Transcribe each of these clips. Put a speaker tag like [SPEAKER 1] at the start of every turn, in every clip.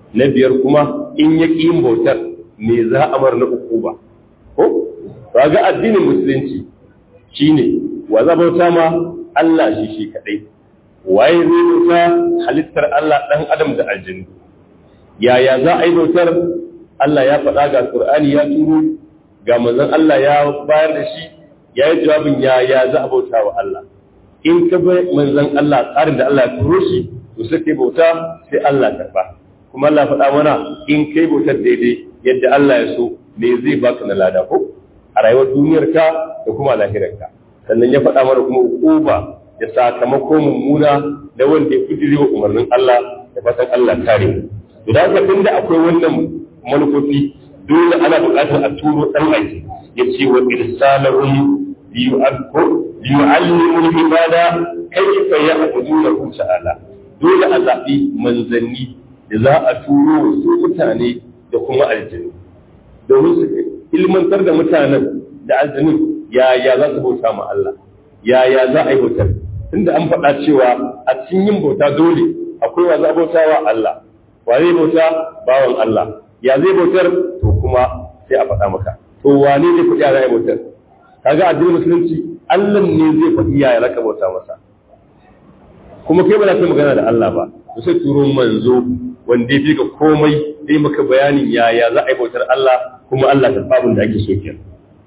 [SPEAKER 1] na biyar kuma in ya ƙi yin bautar me za a mar na uku ba ko ba ga addinin musulunci shine wa za bauta ma Allah shi shi kadai waye zai bauta halittar Allah dan adam da aljinu yaya za a yi bautar Allah ya faɗa ga Qur'ani ya turo ga manzon Allah ya bayar da shi ya yi jawabin yaya za a bauta wa Allah in ka bai manzon Allah tsarin da Allah ya turo shi to sai kai bauta sai Allah karba kuma Allah faɗa mana in kai bautar daidai yadda Allah ya so me zai baka na lada ko a rayuwar duniyarka da kuma lahirarka sannan ya faɗa mana kuma uquba da sakamako mummuna da wanda ya kudiri wa umarnin Allah da fatan Allah kare to da haka tunda akwai wannan manufofi dole ana buƙatar a turo dan aiki ya ce wa irsalahum liyu'allimu al-ibada kayfa ya'budunahu ta'ala dole a zaɓi manzanni da za a turo su mutane da kuma aljanu domin su ilmantar da mutanen da aljanu yaya za su bauta ma Allah yaya za a yi bautar tunda an faɗa cewa a cikin yin bauta dole akwai wa za a bauta wa Allah wa zai bauta bawan Allah ya zai bautar to kuma sai a faɗa maka to wane ne kuɗi za a yi bautar kaga addinin musulunci Allah ne zai faɗi yaya za ka bauta masa kuma kai ba za ka magana da Allah ba to sai turo manzo wanda ya fi ga komai zai maka bayanin yaya za a yi bautar Allah kuma Allah ta babin da ake so kenan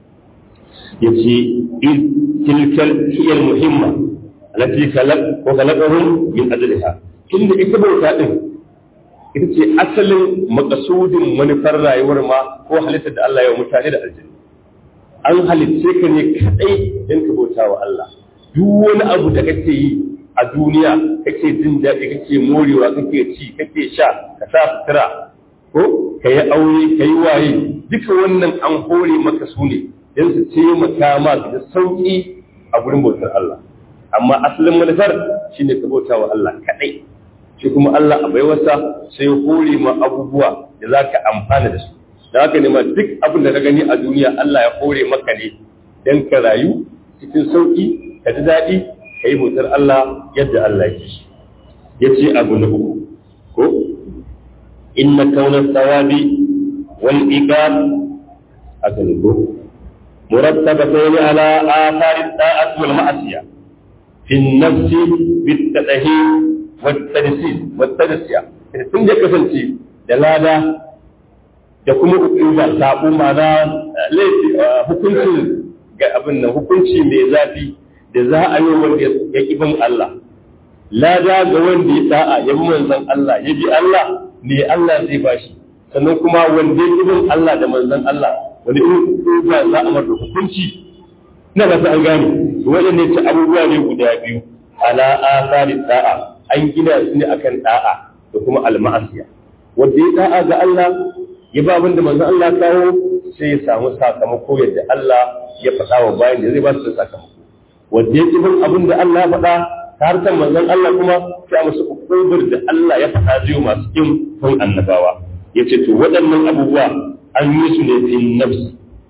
[SPEAKER 1] yace tilkal hiyal muhimma allati khalaq wa khalaqahum min ajliha inda ita bauta din ita ce asalin makasudin manufar rayuwar ma ko halittar da Allah ya mutane da aljanna an halitce ka ne kadai don ka bauta wa Allah duk wani abu da kake yi a duniya kake jin daɗi kake morewa kake ci kake sha ka sa sutura ko ka yi aure ka yi waye duka wannan an hore maka su ne don su taimaka ma da sauƙi a gurin bautar Allah amma asalin manufar shine ka bauta wa Allah kaɗai shi kuma Allah a baiwarsa sai hore ma abubuwa da za ka amfana da su da haka ne ma duk abin da ka gani a duniya Allah ya hore maka ne don ka rayu cikin sauƙi ka ji daɗi ka yi bautar Allah yadda Allah ya ce ya ce abu na uku ko inna kaunar sawabi wal iqab aka ne ko murattabatayni ala athari da'at wal ma'asiya fi an-nafs bit-tadhhir wat-tadsil wat-tadsiya tun da kasance da lada da kuma uquba sabu mana laifi hukuncin ga abin nan hukunci mai zafi da za a yi wanda ya ƙi bin Allah lada ga wanda ya da'a ya bi manzon Allah ya bi Allah me Allah zai bashi sannan kuma wanda ya ƙi bin Allah da manzon Allah wani irin uquba za a masa hukunci ina ba an gane waɗanne ce abubuwa ne guda biyu ala asari da'a an gina su ne akan da'a da kuma alma'asiya wanda ya da'a ga Allah ya ba abin da manzon Allah kawo sai ya samu sakamako yadda Allah ya faɗa wa bayan da zai ba su da sakamako wanda ya bin abin da Allah ya faɗa ta harkar manzon Allah kuma sai a musu ukubar da Allah ya faɗa zai masu kin son annabawa ya ce to waɗannan abubuwa an yi su ne fi nafsi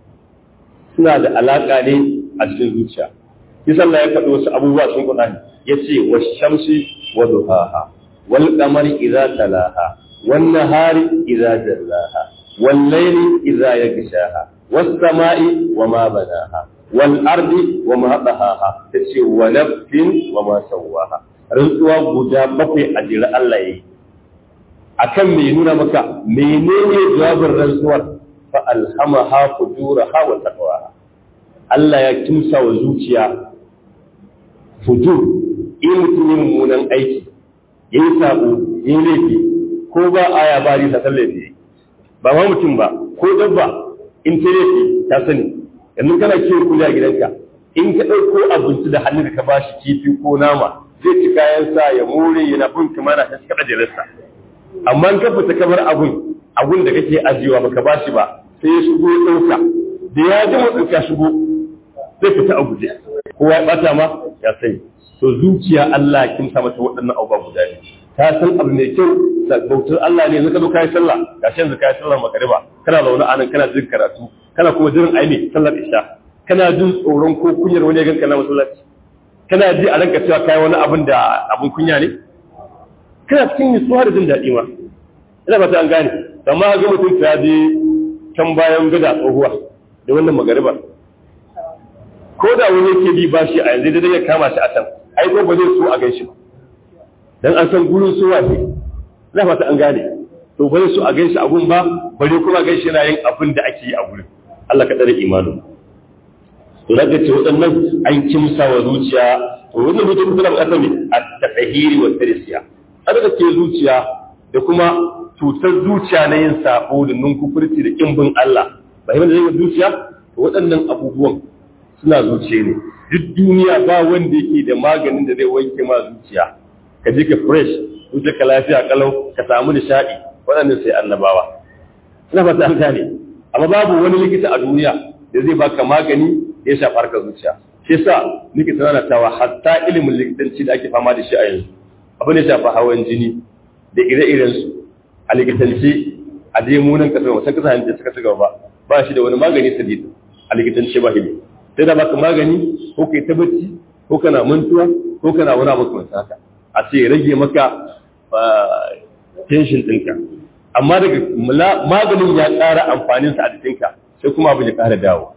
[SPEAKER 1] suna da alaƙa ne a cikin zuciya kisa Allah ya faɗi wasu abubuwa sun Qur'ani ya ce wa shamsi wa duhaha wal qamari idza talaha wan nahari idza jallaha wal layli idza yaghshaha was sama'i wa ma banaha wal ardi wa ma dahaha tace wa nafsin wa ma sawaha rantsuwa guda bakwai a jira Allah yayi akan me nuna maka menene jawabin rantsuwar fa alhamaha fujuraha wa taqwaha Allah ya kimsa wa zuciya fujur in mutum yin mummunan aiki ya yi sabo ya yi laifi ko ba aya ba risa ta laifi ba ma mutum ba ko dabba in ta laifi ta sani yanzu kana kiwon kuli a gidanka in ka ɗauko abinci da hannun da ka ba shi kifi ko nama zai ci kayan sa ya more yana bin kamar na ta kaɗa jelarsa amma in ka fita kamar abun abun da kake ajiyewa baka ba shi ba sai ya shigo ya ɗauka da ya ji motsin ka shigo zai fita a guje kowa ya bata ma ya sani to zuciya Allah kin sa mata waɗannan abubuwa guda ne ta san abu mai kyau da bautar Allah ne yanzu ka zo kai sallah gashi yanzu kai sallar magariba kana zaune a nan kana jin karatu kana kuma jirin aini sallar isha kana jin tsoron ko kunyar wani ya ganka na masallaci kana ji a ranka cewa kai wani abin da abin kunya ne kana cikin nutsuwa da jin daɗi ma ina fata an gane amma ga mutum ta je can bayan gada tsohuwa da wannan magariba ko da wani yake bi bashi a yanzu dai ya kama shi a can ai ko ba zai so a gaishe ba dan an san gurin suwa ne ina fata an gane to ba zai so a gaishe a gun ba bare kuma gaishe yana yin abin da ake yi a gurin Allah ka tsare imanin to daga ce waɗannan an kimsa wa zuciya to wannan zuciya kuma tana buƙatar ne a tafahiri wa tarisiya tsarka ke zuciya da kuma cutar zuciya na yin sabo da nunkufurci da kimbin Allah ba yi zai zuciya to waɗannan abubuwan suna zuciya ne duk duniya ba wanda yake da maganin da zai wanke ma zuciya ka je ka fresh zuciya ka lafiya kalau ka samu nishaɗi waɗannan sai annabawa ina fata an gane amma babu wani likita a duniya da zai baka magani da ya shafi harkar zuciya shi yasa nake tana tawa hatta ilimin likitanci da ake fama da shi a yanzu abin da ya shafi hawan jini da ire-iren su a likitanci a dai munan kasar wasan kasar da suka ci gaba ba shi da wani magani sadid a likitanci ba shi sai da baka magani ko kai ta bacci ko kana mantuwa ko kana wani abu kamar haka a ce rage maka tension ɗinka amma daga maganin ya ƙara amfaninsa a jikinka sai kuma abin ya ƙara dawo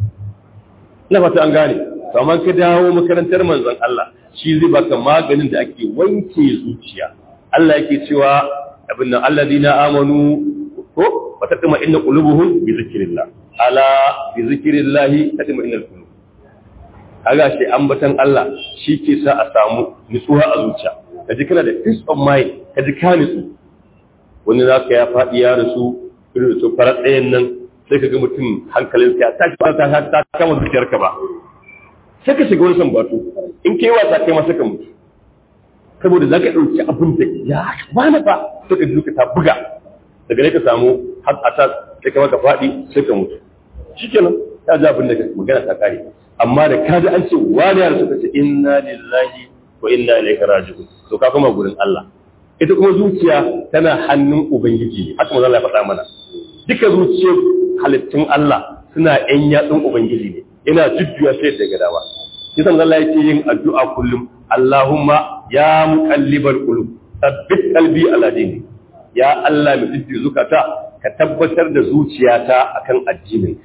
[SPEAKER 1] ina fata an gane to amma ka dawo makarantar manzon Allah shi zai baka maganin da ake wanke zuciya Allah yake cewa abin nan alladina amanu ko wa tatma inna qulubuhum bi zikrillah ala bi zikrillah tatma inna qulub kaga shi ambatan Allah shi ke sa a samu nutsuwa a zuciya kaji kana da peace of mind kaji ka nutsu wani zaka ya faɗi ya rasu irin su farar ɗayan nan sai ka ga mutum hankalin ya ta ta ta kama zuciyarka ba sai ka shiga wani sambatu in kai wasa kai ma sai ka mutu saboda za ka ɗauki abin da ya wani ba sai ka duka ta buga daga ne ka samu har a ta sai ka maka faɗi sai ka mutu shikenan ya ji abin da magana ta kare amma da ka ji an ce wani ya rasu ka ce inna lillahi wa inna ilaihi raji'un to ka koma gurin Allah ita kuma zuciya tana hannun ubangiji haka manzo Allah ya faɗa mana duka zuciyar halittun Allah suna ‘yan yatsun Ubangiji ne, yana jujjuya sai da gadawa. Kisan Allah yake yin addu'a kullum, Allahumma ya muƙallibar ƙulub, tabbit kalbi aladini, ya Allah mai jujjuya zukata, ka tabbatar da zuciyata akan addinin.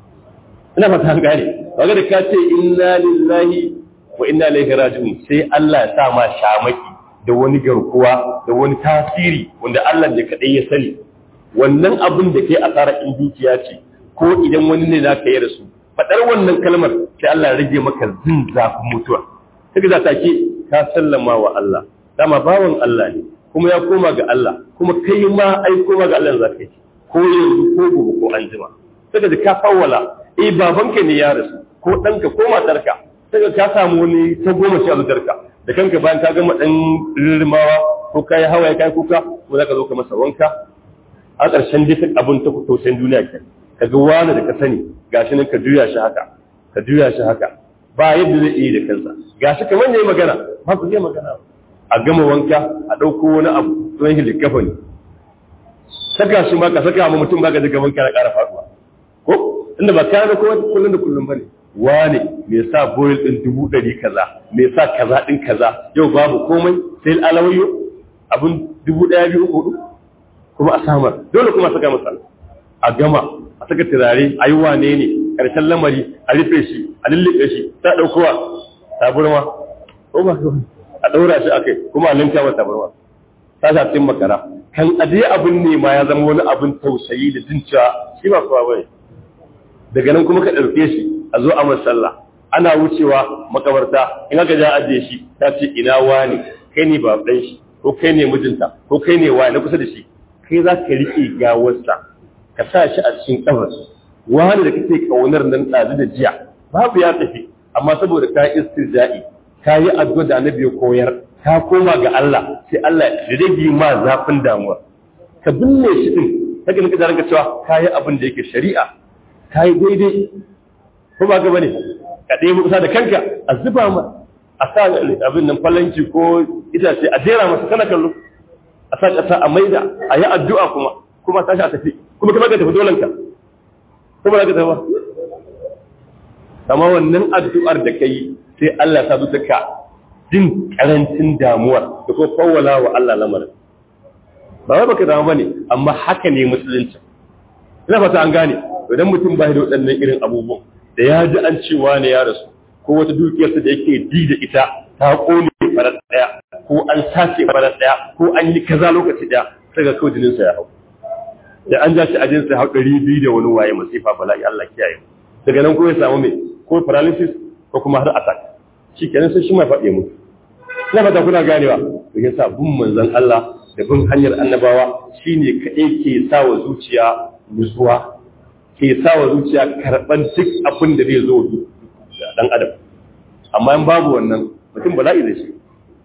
[SPEAKER 1] Ina fata an gane, waga da ka ce inna lillahi wa inna ilaihi raji'un sai Allah ya sa ma shamaki da wani garkuwa da wani tasiri wanda Allah ne kaɗai ya sani. Wannan abin da ke asara in dukiya ce, ko idan wani ne za ka yi da su faɗar wannan kalmar sai Allah ya rage maka zin zafin mutuwa sai za ta ke ka sallama wa Allah dama bawan Allah ne kuma ya koma ga Allah kuma kai ma ai koma ga Allah za ka yi ko yanzu ko gobe ko an jima sai ka ka fawwala eh babanka ne ya rasu ko ɗanka ko matarka sai ka samu wani ta goma shi a zuciyarka da kanka bayan ka gama ɗan rirmawa ko ka yi hawaye ka yi kuka ko za ka zo ka masa wanka a ƙarshen duk abin ta tausayin duniya kenan ka ga wani da ka sani gashi nan ka juya shi haka ka juya shi haka ba yadda zai iya da kansa gashi kamar ne magana ba ku zai magana a gama wanka a ɗauko wani abu don shi likafa ne saka shi ma ka saka ma mutum ba ka daga wanka na ƙara faɗuwa ko inda ba kayan da kowa kullum da kullum ba ne wane me sa boil ɗin dubu ɗari kaza me sa kaza ɗin kaza yau babu komai sai alawayyo abin dubu ɗaya biyu uku hudu kuma a samar dole kuma saka masa a gama a saka turare a yi wane ne ƙarshen lamari a rufe shi a lullube shi ta ɗaukowa taburma ko ba a ɗaura shi a kai kuma a linka wa taburma ta shafin makara kan ajiye abin ne ma ya zama wani abin tausayi da jin cewa shi ba kowa bane daga nan kuma ka ɗauke shi a zo a masalla ana wucewa makabarta in aka ja ajiye shi ta ce ina wani kai ne ba ɗan shi ko kai ne mijinta ko kai ne wani na kusa da shi kai za ka riƙe gawarsa ka sa shi a cikin kabar wani da kake kaunar nan ɗazu da jiya babu ya tafi amma saboda ka istirja'i ka yi addu'a da annabi ya koyar ka koma ga Allah sai Allah ya rage ma zafin damuwa ka binne shi din kaga nika da cewa ka yi abin da yake shari'a ka yi daidai ko ba ga bane ka dai kusa da kanka a zuba ma a sa abin nan falanki ko itace a jera masa kana kallo a sa ƙasa a maida a yi addu'a kuma kuma tashi a tafi kuma kuma ka tafi dolanka kuma ka tafi ba kama wannan addu'ar da kai sai Allah ta zuta ka jin karancin damuwar da kuma fawwala wa Allah lamarin ba wai baka damu bane amma haka ne musulunci ina fata an gane idan mutum ba da waɗannan irin abubuwan da ya ji an cewa ne ya rasu ko wata dukiyarsa da yake di da ita ta kone farar daya ko an sace farar daya ko an yi kaza lokaci daya sai ga kawai jininsa ya hau da an ja shi ajinsa ya hau ɗari biyu da wani waye masifa bala'i Allah kiyaye daga nan ko ya samu mai ko paralysis ko kuma har attack shi kenan sai shi mai faɗe mutu ina fata kuna ganewa to yasa bin manzon Allah da bin hanyar annabawa shine kaɗai ke sa wa zuciya nutsuwa ke sa wa zuciya karɓan duk abin da zai zo da ɗan adam amma in babu wannan mutum bala'i da shi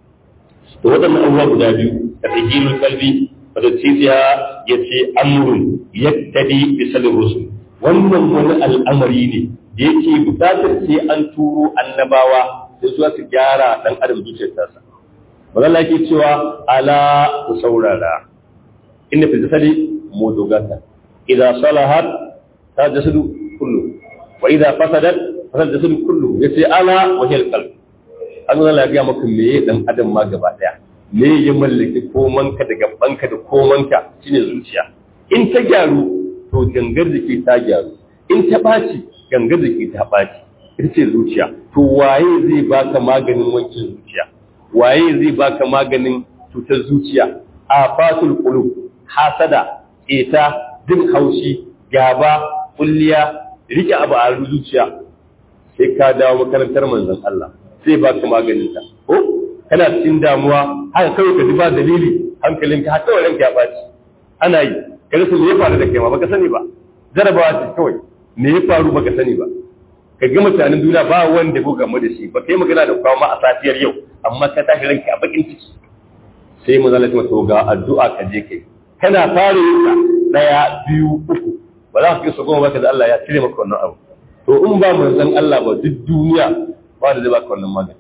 [SPEAKER 1] to waɗannan abubuwa guda biyu da tsakiyar kalbi wata titiya ya ce amurin yattadi bisalin rusul wannan wani al'amari ne da yake bukatar sai an turo annabawa da zuwa su gyara ɗan adam zuciyar tasa magana ke cewa ala ku saurara inda fi zasali mudugata idan salahat ta jasadu kullu wa idan fasadat fasad jasadu kullu ya ce ala wa hiyar qalb an zala ga maka me dan adam ma gaba daya me ya mallaki komanka da gabanka da komanka shine zuciya in ta gyaru to gangar jiki ta gyaru in ta ɓaci gangar jiki ta ɓaci ita ce zuciya to waye zai baka maganin wankin zuciya waye zai baka maganin cutar zuciya a fatul qulub hasada ita jin haushi gaba kulliya rike abu a zuciya sai ka dawo makarantar manzon Allah sai baka maganin ta ko kana cikin damuwa haka kawai ka ji ba dalili hankalinka har kawai ranka ya ɓaci ana yi ka rasa me ya faru da kai ma baka sani ba jarabawa ce kawai me ya faru baka sani ba ka ga mutanen duniya ba wanda ko game da shi ba kai magana da kwama a safiyar yau amma ka tashi ranka a bakin ciki sai mu zalata mata ga addu'a ka je kai kana fara yin ka daya biyu uku ba za ka kisa goma baka da Allah ya cire maka wannan abu to in ba manzon Allah ba duk duniya ba da zai baka wannan magani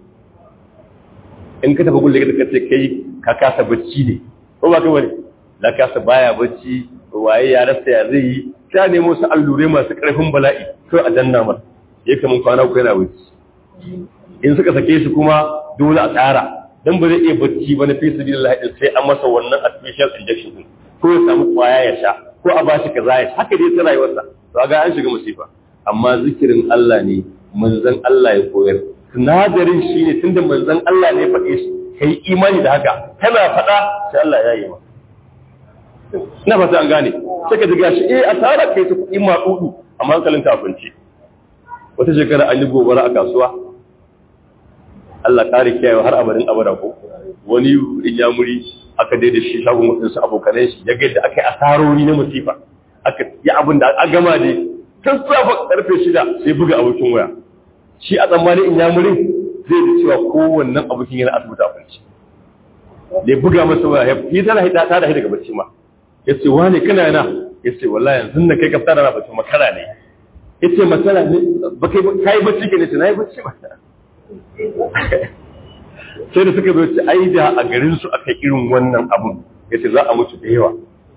[SPEAKER 1] in ka tafi gulle ka ce kai ka kasa bacci ne ko ba ka bane la kasa baya bacci waye ya rasa ya zai yi ta nemo su allurai masu ƙarfin bala'i ko a danna mar ya kamun kwana ku yana wuce in suka sake shi kuma dole a tsara dan ba zai iya bacci ba na fi su billahi din sai an masa wannan artificial injection din ko ya samu kwaya ya sha ko a bashi kaza ya haka dai ta rayuwarsa to ga an shiga musifa amma zikirin Allah ne manzon Allah ya koyar sinadarin shi ne tunda manzon Allah ne ya faɗe shi kai imani da haka kana faɗa sai Allah ya yi maka ina fata an gane sai ka diga shi eh asara kai ta kuɗi maɗuɗu amma hankalin ta kunce wata shekara an yi gobara a kasuwa Allah kare kiyaye har abadin abada ko wani inyamuri aka dai da shi shagon wadansu abokanai shi ya gaida aka yi asarori na musifa aka yi abin da a gama ne tun safa karfe shida sai buga abokin waya shi a tsammanin inyamurin zai da cewa kowannen abokin yana asibiti a kwanci da ya buga masa waya ya yi tana hita ta da daga bacci ma ya ce wane kana yana ya ce wallahi yanzu na kai ka fita da bacci makara ne ya ce makara ne ba kai ka yi bacci ke ne ce na yi bacci ba sai da suka zo ce ai da a garin su aka irin wannan abun ya ce za a mutu da yawa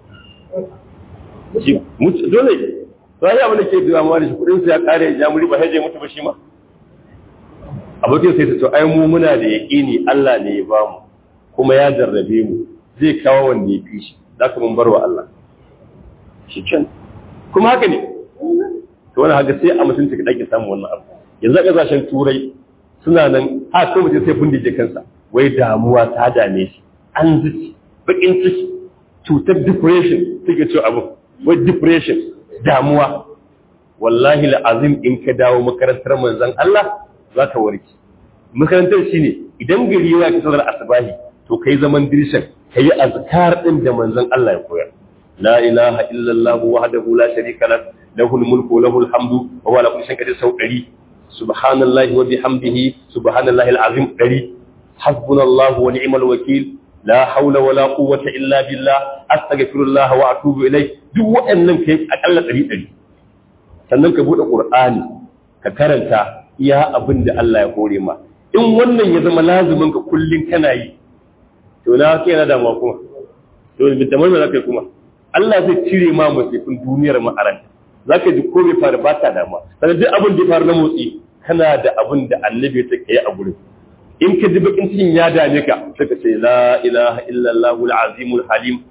[SPEAKER 1] dole to ai abin da ke biya ma da shi kudin su ya kare ya muri ba haje mutu ba shi ma abokin sai ta to ai mu muna da yaƙini Allah ne ya ba mu kuma ya jarrabe mu zai kawo wanda ya fi shi za ka mun barwa Allah shi can kuma haka ne to wani haka sai a mutunci ka ɗake samun wannan abu yanzu a ƙasashen turai suna nan a ko mutum sai bindije kansa wai damuwa ta dame shi an zuci bakin ciki cutar depression take ce abu wai depression damuwa wallahi la'azim in ka dawo makarantar manzon Allah za ka warke makarantar shine idan gari ya ki sanar asbahi to kai zaman dirshan kai azkar din da manzon Allah ya koyar la ilaha illallah wahdahu la sharika lahu lahul mulku wa lahul hamdu wa huwa ala kulli shay'in qadir sau 100 subhanallahi wa bihamdihi subhanallahi alazim 100 hasbunallahu wa ni'mal wakeel la hawla wa la quwwata illa billah astaghfirullah wa atubu ilayh duk waɗannan kai akalla 100 sannan ka bude qur'ani ka karanta iya abin da Allah ya hore ma in wannan ya zama lazumin ka kullun kana yi to na kai na damuwa kuma to bi tamar me zaka yi kuma Allah zai cire ma musifin duniyar ma aran zaka ji ko bai fara ba ta damuwa sannan duk abin da ya faru na motsi kana da abin da annabi ya take a gurin in ka ji bakin cikin ya dame ka sai ka ce la ilaha illallah al-azimul halim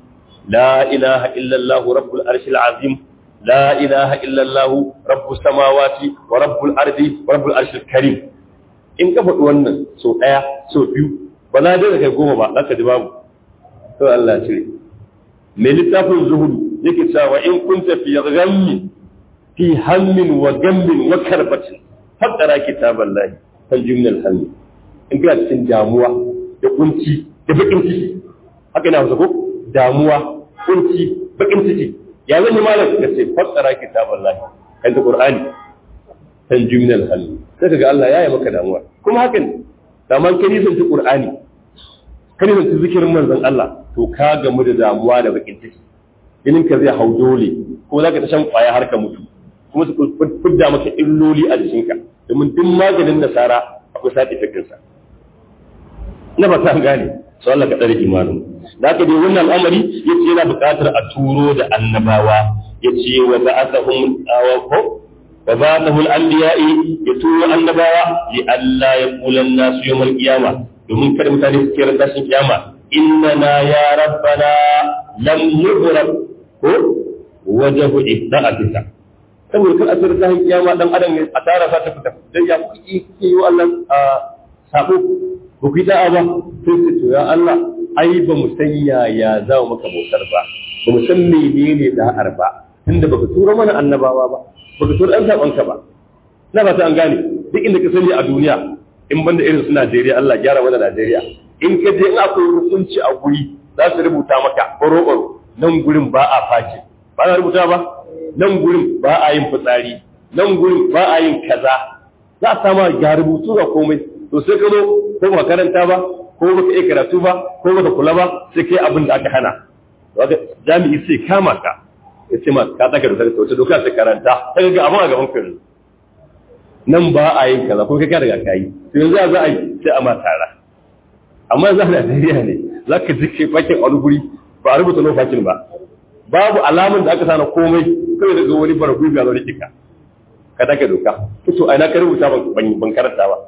[SPEAKER 1] la ilaha illallah rabbul arshil azim la ilaha illallah rabbus samawati wa rabbul ardi wa rabbul arshil karim in ka faɗi wannan so ɗaya so biyu ba za da kai goma ba aka ji babu to Allah cire mai littafin zuhudu yake cewa in kunta fi ghammi fi hammin wa gammin wa karbatin faqara kitaballahi tanjim min al in kana cikin damuwa da kunci da bakin ciki haka ina ko damuwa kunci bakin ciki ya zan yi malam ka ce faqara kitaballahi kan da qur'ani tanjim min al sai kaga Allah ya yi maka damuwa kuma haka ne daman kai nisan ci qur'ani kai nisan ci zikirin manzon Allah to ka gamu da damuwa da bakin ciki jinin ka zai hau dole ko zaka ta shan kwaya har ka mutu kuma su fidda maka illoli a jikinka domin duk maganin nasara akwai side effect sa na ba ta gane so Allah ka tsare imanin da haka dai wannan al'amari yace yana buƙatar a turo da annabawa yace wa ba'athahum awaqo wa ba'athahu al-anbiya'i yaturu annabawa li alla yaqula an-nas yawm al-qiyama domin kada mutane su kira tashin kiyama innana ya rabbana lam yu'rab ko wajhu ibda'atika saboda kan asirin tashin kiyama dan adam ne a tara sa ta fita dan ya kuki yi wa Allah sabo ba ku da'a ba sai su to ya Allah ai ba mu san yaya za mu maka bautar ba ba mu san menene da'ar ba tunda baka tura mana annabawa ba baka tura dan sabon ka ba na ba ta an gane duk inda ka sani a duniya in banda irin su Najeriya Allah gyara mana Najeriya in ka je in akwai hukunci a guri za su rubuta maka baro nan gurin ba a face ba na rubuta ba nan gurin ba a yin fitsari nan gurin ba a yin kaza za a sama ga rubutu ga komai to sai ka zo ko ba karanta ba ko baka iya karatu ba ko baka kula ba sai kai abin da aka hana wanda jami'i sai kama ka ya ce ma ka tsaka da wata doka sai karanta ta ga abin a gaban ka nan ba a yin kaza ko kai ka riga ka yi to yanzu za a yi sai a ma tara amma za a Najeriya ne za ka ji kai fakin a wani guri ba a rubuta no fakin ba babu alamun da aka sana komai kawai daga wani baragui ga wani kika ka take doka to ai na ka rubuta ban karanta ba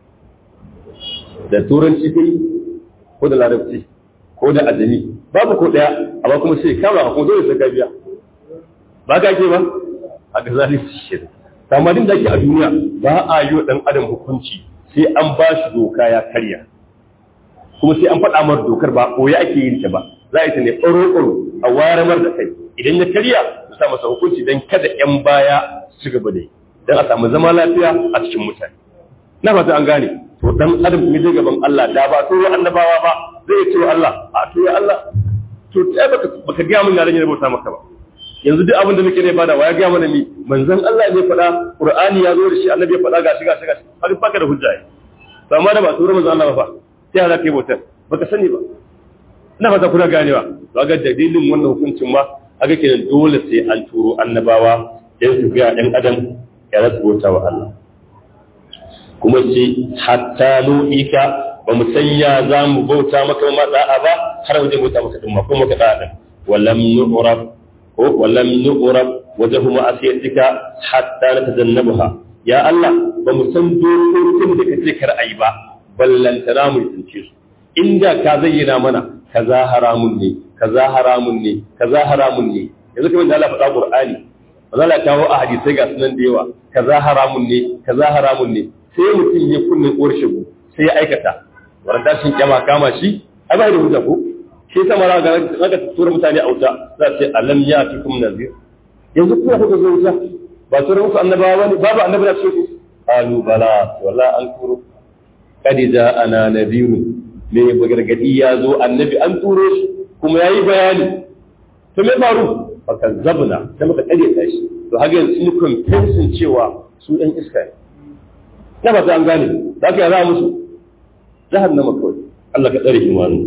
[SPEAKER 1] da turanci kai ko da larabci ko da ajami babu ko daya amma kuma sai kama ko dole sai ka biya ba ka ke ba a ga zalunci shi amma din da ake a duniya ba a yi wa dan adam hukunci sai an ba shi doka ya karya kuma sai an faɗa mar dokar ba ɓoye ake yin ta ba za a yi ta ne ɓaro-ɓaro a wayar da kai idan ya karya su sa masa hukunci don kada 'yan baya su gaba da yi don a samu zama lafiya a cikin mutane na fata an gane to dan adam in je gaban Allah da ba turo annabawa ba zai ce wa Allah a to ya Allah to ta baka baka ga mun yaran ne bauta maka ba yanzu duk abin da muke ne bada waya ga mana ni manzon Allah ne faɗa Qur'ani ya zo da shi annabi ya faɗa gashi gashi gashi har baka da hujja to amma da ba turo manzon Allah ba fa sai za ka yi bautar baka sani ba ina fata kuna ganewa to ga dalilin wannan hukuncin ma aga kenan dole sai an turo annabawa dan su ga ɗan adam ya rasu bauta wa Allah kuma ce hatta nu'ika ba mu sanya za mu bauta maka ma da'a ba har wajen bauta maka din ma kuma ka da'a din walam nu'rab ko walam nu'rab wajhu ma'asiyatika hatta natajannabaha ya Allah ba mu san dokokin da kace kar ayi ba ballantana mu tunce su inda ka zayyana mana kaza haramun ne kaza haramun ne kaza haramun ne yanzu kamar da Allah faɗa Qur'ani ba za la kawo a hadisai ga sunan da yawa kaza haramun ne kaza haramun ne sai mutum ya kunne uwar shigo sai ya aikata wannan tashin kyama kama shi ai bai da hujja ko shi yasa mara ga zaka tura mutane a wuta za ce alam ya fikum nazir yanzu kuma kuka zo wuta ba tura muku annabawa bane babu annabi da su qalu bala wala an turo kad ana nadirun me gargadi ya zo annabi an turo shi kuma yayi bayani to me faru fakazzabna sai muka kare shi to haka yanzu sun confession cewa su ɗan iska ne na ba an gane da aka yara musu jahannama kawai Allah ka tsare imanu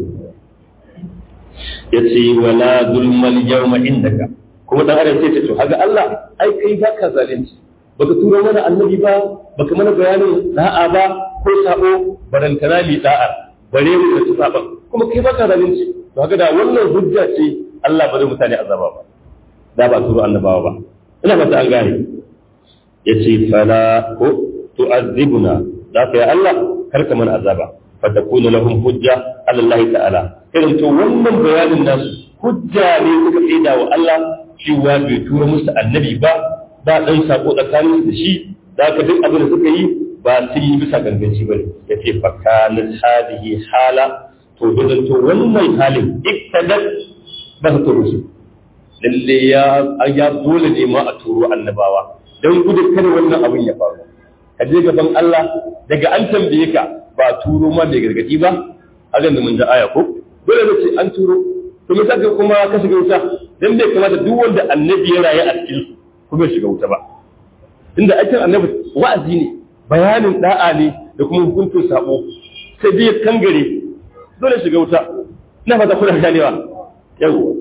[SPEAKER 1] ya ce wala zulmal yawma indaka kuma dan adam sai ce to haga Allah ai kai ba ka zalunci baka turo mana annabi ba baka mana bayanin da'a ba ko sabo barantana li da'a bare mu da saban kuma kai ba ka zalunci to haga da wannan hujja ce Allah ba zai mutane azaba ba da ba turo annabawa ba ina ba ta an gane yace fala ko tu'azzibuna da ka ya Allah kar ka mana azaba fa takuna lahum hujja ala Allah ta'ala irin to wannan bayanin nasu hujja ne suka tsaida wa Allah cewa bai tura musu annabi ba ba dan sako tsakanin da shi da ka duk abin da suka yi ba sun yi bisa ganganci ba ya ce fakanin hadihi hala to dole to wannan halin iktadat ba ta turo su lalle ya ya dole ne ma a turo annabawa don gudun kada wannan abin ya faru ka je gaban Allah daga an tambaye ka ba turo ma mai gargadi ba a da mun da aya ko dole ne ce an turo to me saka kuma ka shiga wuta dan bai kamata duk wanda annabi ya rayu a cikin su kuma shiga wuta ba inda aikin annabi wa'azi ne bayanin da'a ne da kuma hukuncin sabo sai dai kangare dole shiga wuta ina fata kuna ganewa yawa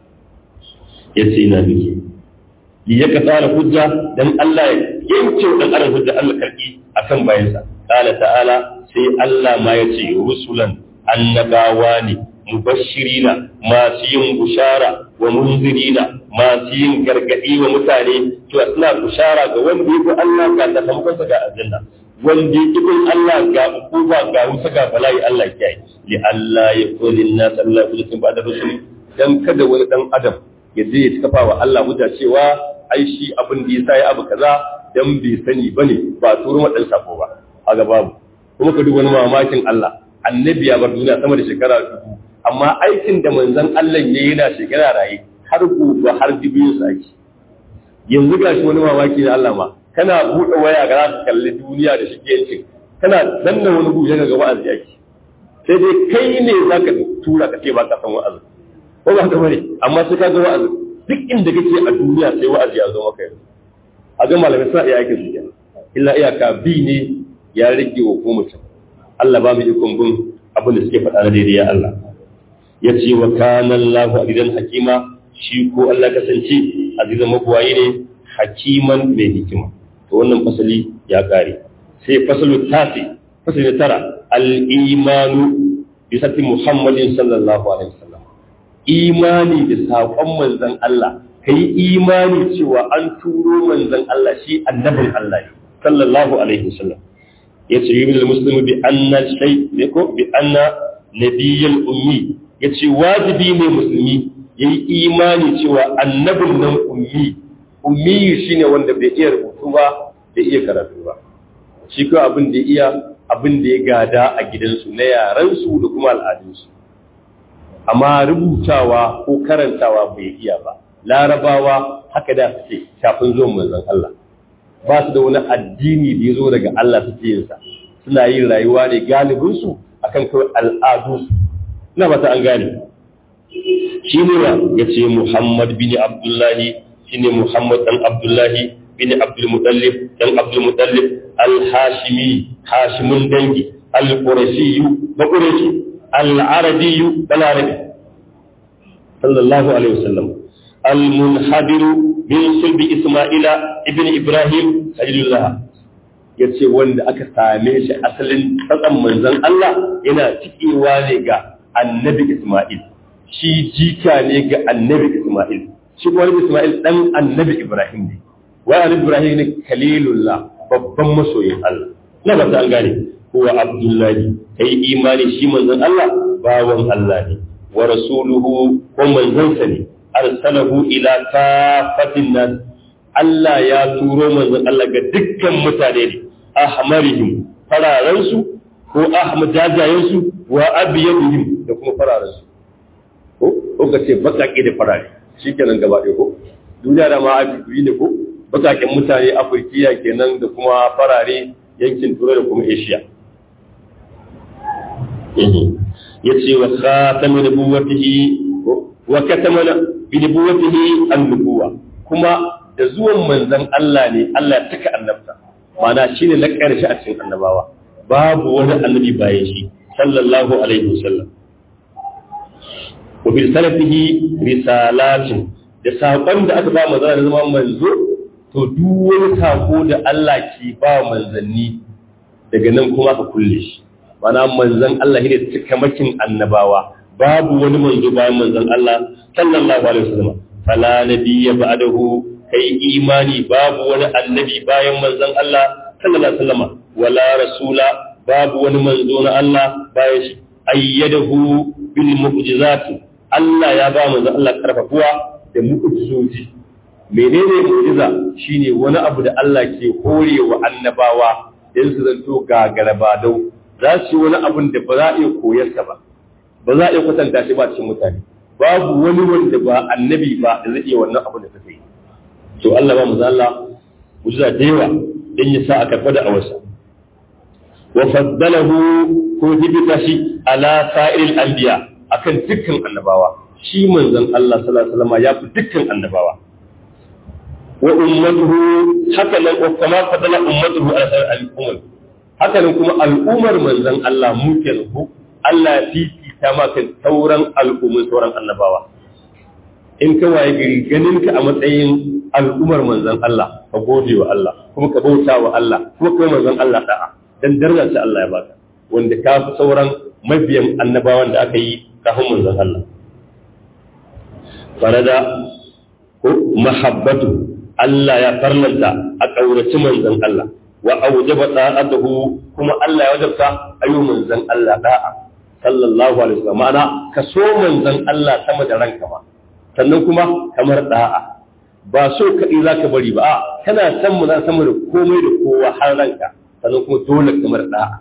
[SPEAKER 1] yace ina miki li ya tsara hujja dan Allah ya yanke dan adam hujja Allah karki akan bayansa qala ta'ala sai Allah ma yace rusulan annabawa ne mubashirina masu yin bushara wa munzirina masu yin gargadi wa mutane to suna bushara ga wanda yake Allah ga sakamakonsa ga aljanna wanda yake bin Allah ga ukuba ga wuta ga bala'i Allah ya yi li Allah ya kulli nas Allah ya kulli ba'da rusul dan kada wani dan adam ya je ya kafa wa Allah hujja cewa ai shi abin da yasa ya abu kaza dan bai sani bane ba turo ma dan sako ba kaga babu kuma ka duk wani mamakin Allah annabi ya bar duniya sama da shekara dubu amma aikin da manzon Allah ya yi yana shekara raye har gobe har dubin sa ake yanzu ga shi wani mamaki na Allah ma kana buɗe waya ga za ka kalli duniya da shigencin kana danna wani buɗe ga wa'azi ake sai dai kai ne za ka tura ka ce ba ka san wa'azi ko ba ka bane amma sai ka ga wa'azi duk inda kake a duniya sai wa'azi ya zo maka yanzu a ga malamai suna iya aikin su kenan illa iyaka bi ne ya rage wa ko mutum Allah ba mu ikon bin abin da suke faɗa na daidai ya Allah ya ce wa kana Allahu azizan hakima shi ko Allah kasance azizan mabuwayi ne hakiman mai hikima to wannan fasali ya kare sai fasalu tasi fasali tara al-imanu bi sati Muhammadin sallallahu alaihi wasallam imani da saƙon manzon Allah kai imani cewa an turo manzon Allah shi annabin Allah ne sallallahu alaihi wasallam yace yubil muslimu bi anna shay ne ko bi anna nabiyyul ummi yace wajibi ne musulmi yayi imani cewa annabin nan ummi ummi shine wanda bai iya rubutu ba bai iya karatu ba shi ko abin da iya abin da ya gada a gidansu na yaransu da kuma al'adunsu amma rubutawa ko karantawa bai iya ba larabawa haka da suke kafin zuwan manzon Allah ba su da wani addini da ya zo daga Allah suke yin sa suna yin rayuwa ne galibinsu akan kawai al'adunsu ina ba ta an gane shi ne ya ce Muhammad bin Abdullahi shi ne Muhammad dan Abdullahi bin Abdul Mutallib dan Abdul Mutallib al-Hashimi Hashimun dangi al-Qurashi ba Qurashi al-Arabi balarabi sallallahu alaihi wasallam al-munhadir min sulbi Isma'ila ibn Ibrahim Khalilullah yace wanda aka same shi asalin tsatsan manzon Allah yana cikewa ne ga annabi Isma'il shi jika ne ga annabi Ismail shi kuma Ismail dan annabi Ibrahim ne wa annabi Ibrahim ne kalilullah babban masoyin Allah na ba ta an gane huwa Abdullahi kai imani shi manzon Allah bawan Allah ne wa rasuluhu ko manzon sa ne arsalahu ila kafatin nas Allah ya turo manzon Allah ga dukkan mutane ne ahmarihim fararansu ko ahmad jajayensu wa abiyadihim da kuma fararansu ko ko ka ce bakake da farare shi kenan gaba ɗaya ko duniya da ma afirki ne ko bakaken mutane afirkiya kenan da kuma farare yankin turai da kuma asia ya ce wa khatama nubuwatihi wa katama bi nubuwatihi an-nubuwa kuma da zuwan manzon Allah ne Allah ya taka annabta ma'ana shine na ƙarshe a cikin annabawa babu wani annabi bayan shi sallallahu alaihi wasallam wa bil salafihi risalatin da sakon da aka ba manzo da zama manzo to duk wani sako da Allah ke ba manzanni daga nan kuma ka kulle shi mana manzon Allah ne cikamakin annabawa babu wani manzo bayan manzon Allah sallallahu alaihi wasallam fala nabiyya ba'dahu kai imani babu wani annabi bayan manzon Allah sallallahu alaihi wasallam wala rasula babu wani manzo na Allah bayan shi ayyadahu bil mu'jizati Allah ya ba manzon Allah karfafuwa da mu'jizoji menene mu'jiza shine wani abu da Allah ke horewa annabawa dan su zanto gagaraba dau za su yi wani abun da ba za a iya koyarsa ba ba za a iya kwatanta shi ba cikin mutane babu wani wanda ba annabi ba da zai iya wannan abun da suka yi to Allah ba manzon Allah mu'jiza da yawa dan ya sa a karɓa da awarsa wa faddalahu ko hibita shi ala sa'iril anbiya akan dukkan annabawa shi manzon Allah sallallahu alaihi wasallam ya fi dukkan annabawa wa ummatuhu haka nan wa kama fadala ummatuhu ala sa'iril umam haka nan kuma al'ummar manzon Allah mu kenan ko Allah ya fifita maka sauran al'ummar sauran annabawa in ka waye gari ganin ka a matsayin al'ummar manzon Allah ka gode wa Allah kuma ka bauta wa Allah kuma kai manzon Allah da'a dan darajar da Allah ya baka wanda ka fi sauran mabiyan annabawan da aka yi kafin manzon Allah farada ko mahabbatu Allah ya farlanta a kaurace manzon Allah wa aujaba ta'atuhu kuma Allah ya wajabta ayu manzon Allah da'a sallallahu alaihi wasallam ma'ana ka so manzon Allah sama da ranka ma sannan kuma kamar da'a ba so kaɗai za ka bari ba a kana san mu sama da komai da kowa har ranka sannan kuma dole kamar da'a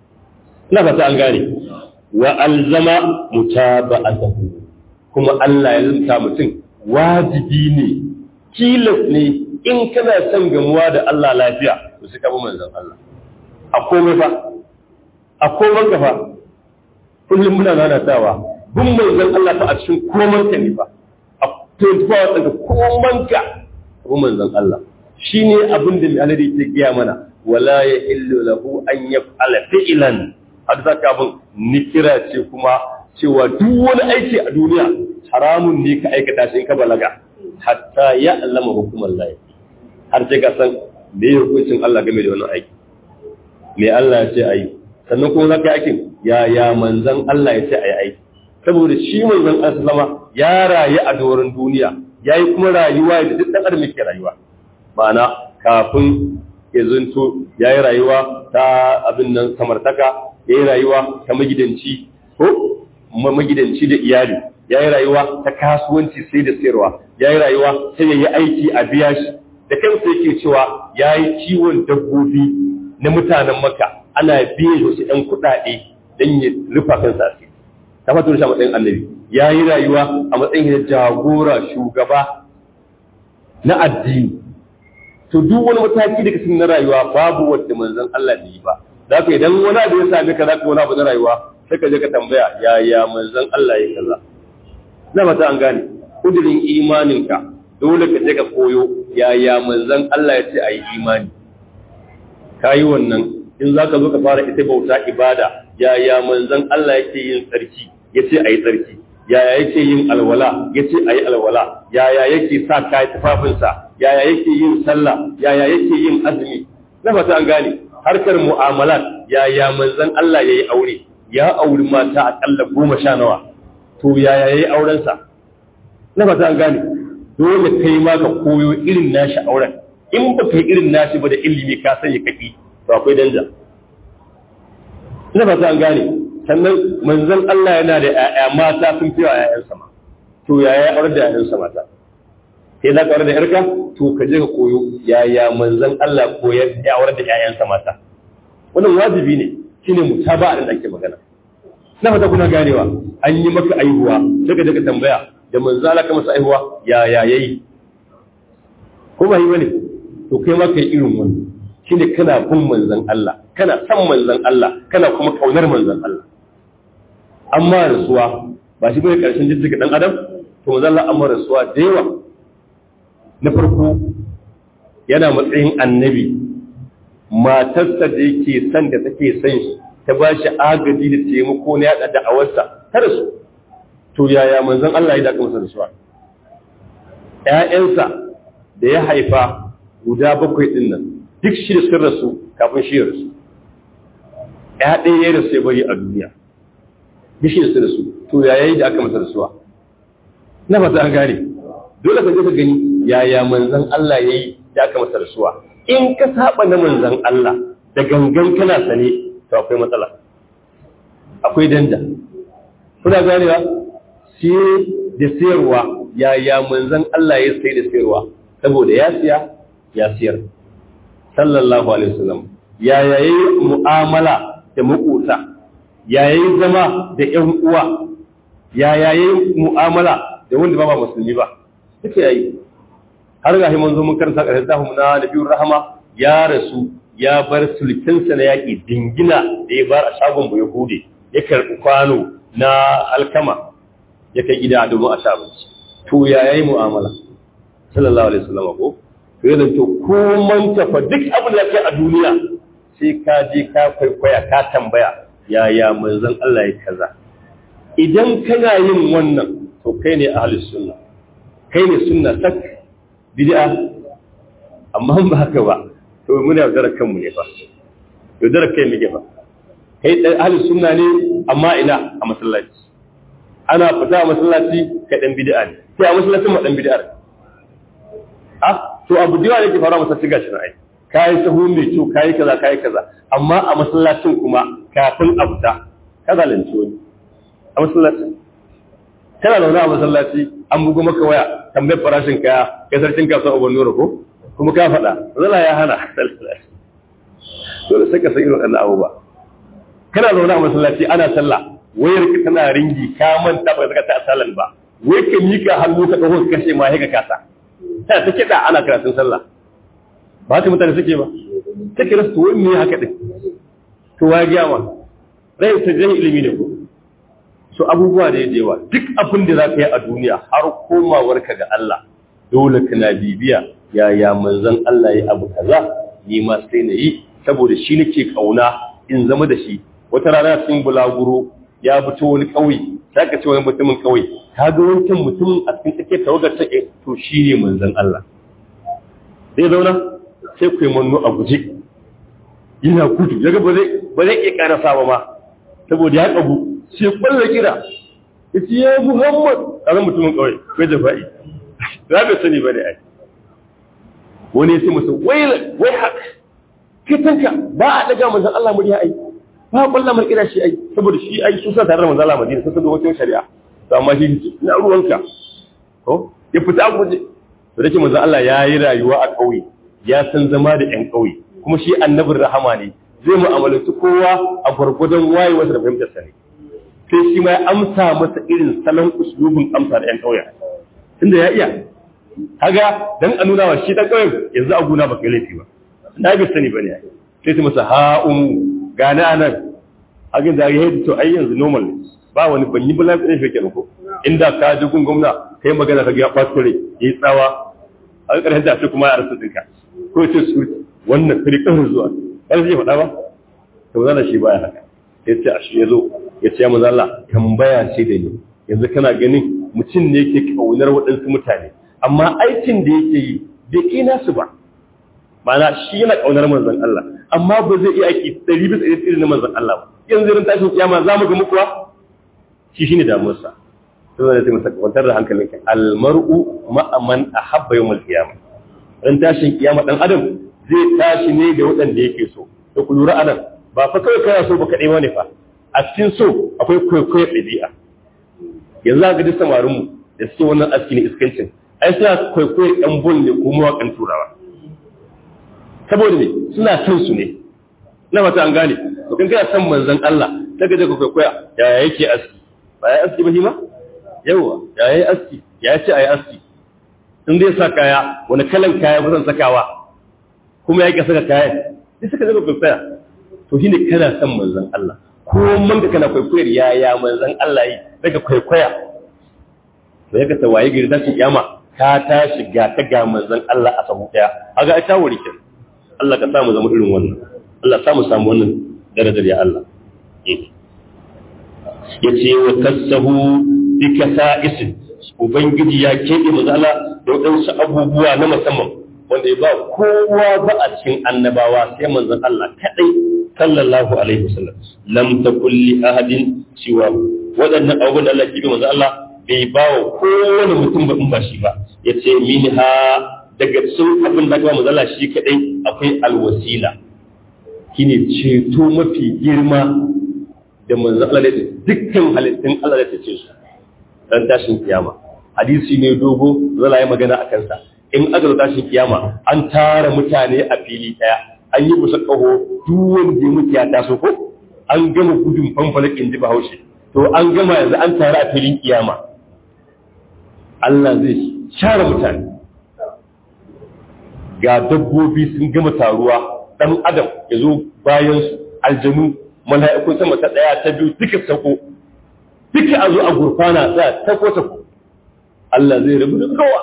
[SPEAKER 1] ina fata an gane wa alzama mutaba'atahu kuma Allah ya zanta mutum wajibi ne kilas ne in kana son gamuwa da Allah lafiya to sai ka bi manzon Allah a komai fa a komai ka fa kullum muna nanatawa bin manzon Allah fa a cikin komai ka ne fa a 24 hours daga komai ka bi manzon Allah shine abin da mai alade ke gaya mana wala ya illu lahu an yaf'ala fi'lan har zaka bin nikira ce kuma cewa duk wani aiki a duniya haramun ne ka aikata shi in ka balaga hatta ya allama hukumar layi har sai ka san me ya hukuncin Allah game da wannan aiki me Allah ya ce ayi sannan kuma zaka aikin ya ya manzon Allah ya ce ayi aiki saboda shi manzon Allah sallama ya rayu a doron duniya yayi kuma rayuwa da duk dan adam yake rayuwa ma'ana kafin ya zunto yayi rayuwa ta abin nan samartaka yayi rayuwa ta magidanci ko magidanci da iyali ya yi rayuwa ta kasuwanci sai da sayarwa ya yi rayuwa sai ya yi aiki a biya shi da kansa yake cewa ya yi kiwon dabbobi na mutanen maka ana biye wasu ɗan kuɗaɗe don ya rufa kansa a ta fata shi a matsayin annabi ya yi rayuwa a matsayin jagora shugaba na addini to duk wani mataki da kasan na rayuwa babu wanda manzon Allah ne yi ba za ka idan wani abu ya same ka za ka wani abu na rayuwa sai ka je ka tambaya yaya manzon Allah ya kaza na mata an gane kudirin imaninka dole ka je ka koyo yaya manzon Allah ya ce a yi imani ka yi wannan in za ka zo ka fara ita bauta ibada yaya manzon Allah yake yin tsarki ya ce a yi tsarki yaya yake yin alwala ya ce a yi alwala yaya yake sa kayi tufafinsa yaya yake yin sallah yaya yake yin azumi na mata an gane harkar mu'amalat yaya manzon Allah ya yi aure ya auri mata akalla goma sha nawa to yaya yayi aurensa na fata an gane dole kai ma ka koyo irin nashi auren in ba kai irin nashi ba da ilimi ka sanya kaki to akwai danja na fata an gane sannan manzon Allah yana da ƴaƴa mata sun fi ƴaƴan sama to yaya aure da ƴaƴan mata sai za ka aure da ƴarka to ka je ka koyo yaya manzon Allah koyar ya aure da ƴaƴan mata wannan wajibi ne shine mutaba'a da ake magana na fata kuna ganewa an yi maka aihuwa daga daga tambaya da manzala ka masa aihuwa ya ya yayi ko ba yi bane to kai ma kai irin wannan shine kana bin manzon Allah kana san manzon Allah kana kuma kaunar manzon Allah amma rasuwa ba shi bane karshen jijjiga dan adam to manzon Allah amma rasuwa da yawa na farko yana matsayin annabi matarsa da yake son da take son shi ta ba shi agaji da taimako na yaɗa da'awarsa ta rasu to yaya manzon Allah ya daƙa masa rasuwa ‘ya'yansa da ya haifa guda bakwai ɗin nan duk shi da sun rasu kafin shi ya rasu ‘ya ɗaya ya rasu ya bari a duniya duk shi da sun rasu to yaya yi da aka masa rasuwa na fata an gane dole ka je ka gani yaya manzon Allah ya yi da aka masa rasuwa in ka saba na manzon Allah da gangan kana sane to akwai matsala akwai danda kuna ganewa sai da sayarwa yaya manzon Allah ya sai da sayarwa saboda ya siya ya siyar sallallahu alaihi wasallam yaya yayi mu'amala da makota yaya yayi zama da ƴan uwa yaya yayi mu'amala da wanda ba ba musulmi ba duka yayi har ga mun zo mun karanta ƙarshen tahu na nabiyur rahama ya rasu ya bar sulkinsa na yaƙi dingina da ya bar a shagon bu yahudi ya karɓi kwano na alkama ya kai gida domin a sha abinci to ya yayi mu'amala sallallahu alaihi wasallam ko to ya zanto ko man tafa duk abin da ke a duniya sai ka je ka kwaikwaya ka tambaya yaya manzon Allah ya kaza idan kana yin wannan to kai ne ahlus sunna kai ne sunna sak bid'a amma ba haka ba to muna yaudarar kanmu ne fa yaudarar kai muke fa kai dan ahlus sunna ne amma ina a masallaci ana fita a masallaci kai dan bid'a ne sai a masallacin ma dan bid'a ne ah to abu da yawa yake faruwa masallaci gashi na ai kai sahu mai kyau kai kaza kai kaza amma a masallacin kuma kafin a fita ka zalunci wani a masallacin kana zaune a masallaci an bugo maka waya tambayar farashin kaya kai sarkin kasuwa ubon nura ko kuma ka faɗa zala ya hana dole sai ka san irin wannan abubuwa kana zaune a masallaci ana sallah wayar ka tana ringi ka manta ba ka ta salan ba wai ka mika hannu ka dago ka kashe ma ka kasa ta ta kida ana karatun sallah ba haka mutane suke ba take rasu wai me haka din to wa ga ma rai ta jin ilimi ne ko so abubuwa da yawa duk abin da za ka yi a duniya har komawarka ga Allah dole kana bibiya yaya manzon Allah ya abu kaza ni ma sai na yi saboda shi nake kauna in zama da shi wata rana cikin bulaguro ya fito wani kauye sai ka ce wani mutumin kauye ka ga wancan mutumin a cikin take tawagar ta to shi ne manzon Allah sai zauna sai ku yi manno a guje yana gudu yaga ba zai ba zai iya karasa ba ma saboda ya kabu sai kwalla kira yace ya Muhammad kaga mutumin kauye bai da fa'i za bai sani ba ne ai wani ya ce masa wai wai haka kitanka ba a daga manzon Allah murya ai ba kwallon mar kira shi ai saboda shi ai su sa tare da manzon Allah Madina sun san wata shari'a to amma shi na ruwanka ko ya fita a guje to dake manzon Allah ya yi rayuwa a ƙauye ya san zama da ƴan ƙauye kuma shi annabin rahama ne zai mu'amalanci kowa a gwargwadon wayewarsa da fahimtar sa ne sai shi ma ya amsa masa irin salon uslubin amsa da ƴan ƙauye tunda ya iya kaga dan a nuna wa shi dan ƙauyen yanzu a guna baka laifi ba na bi sani bane sai su masa ha'um gane anan hakan da ya to ai yanzu normal ne ba wani ban yi bala ne fake ko inda ka ji gun gwamna kai magana ka ga ya fasto ne yayi tsawa a ƙarshen da kuma ya rasu dinka ko ce su wannan firqan zuwa har sai faɗa ba to zan shi baya haka sai ce a shi yazo ya ce ya manzo Allah tambaya ce da ni yanzu kana ganin mutum ne yake kaunar waɗansu mutane amma aikin da yake yi bai kai nasu ba ma'ana shi yana kaunar manzon Allah amma ba zai iya aiki ɗari bisa ɗari irin na manzon Allah ba yanzu irin tashin kiyama za mu ga mukuwa shi shine damuwarsa sai zai ce masa kwantar da hankalinka almar'u ma'aman ahabba yawmal qiyama dan tashin kiyama dan adam zai tashi ne da waɗanda yake so to ku lura anan ba fa kawai kana so ba kaɗai wani fa a cikin so akwai kwaikwayo ɗabi'a yanzu ga duk samarin mu da suke wannan aski ne iskancin ai suna kwaikwayo ɗan bol ne ko mawaƙan turawa saboda ne suna son su ne na mata an gane to kan kana son manzon Allah daga daga kwaikwaya yaya yake aski ba ya aski ba shi ma yawa yaya yi aski ya ce ayi aski in zai sa kaya wani kalan kaya ba zan sakawa kuma yake saka kaya sai suka daga kwaikwaya to shine kana son manzon Allah ko man da kana kwaikwayar yaya manzon Allah yi daga kwaikwaya to yaka ta waye gari tashin kiyama ka tashi ga ta ga manzon Allah a sabu daya kaga ai ta wuri kenan Allah ka samu zama irin wannan Allah samu samu wannan darajar ya Allah ya ce wa kasahu bi kasa'is ubangiji ya keɓe mazala da waɗansu abubuwa na musamman wanda ya ba kowa ba a cikin annabawa sai manzon Allah kadai sallallahu alaihi wasallam lam takul li ahadin siwa waɗannan abubuwan da Allah ya keɓe manzon Allah bai ba wa kowane mutum ba in ba shi ba yace minha daga cikin abin da kuma mazala shi kadai akwai alwasila shine ceto mafi girma da manzo Allah da dukkan halittun Allah da tace su ran tashin kiyama hadisi ne dogo zala yi magana a kansa in aka zo tashin kiyama an tara mutane a fili daya an yi musu kaho duk wanda ya mutu ya taso ko an gama gudun fanfalakin ji bahaushe to an gama yanzu an tara a filin kiyama Allah zai share mutane ga dabbobi sun gama taruwa dan adam ya zo bayan su aljanu mala'ikun sama ta daya ta biyu duka sako duka a zo a gurfana za ta ko ta Allah zai rabu da kowa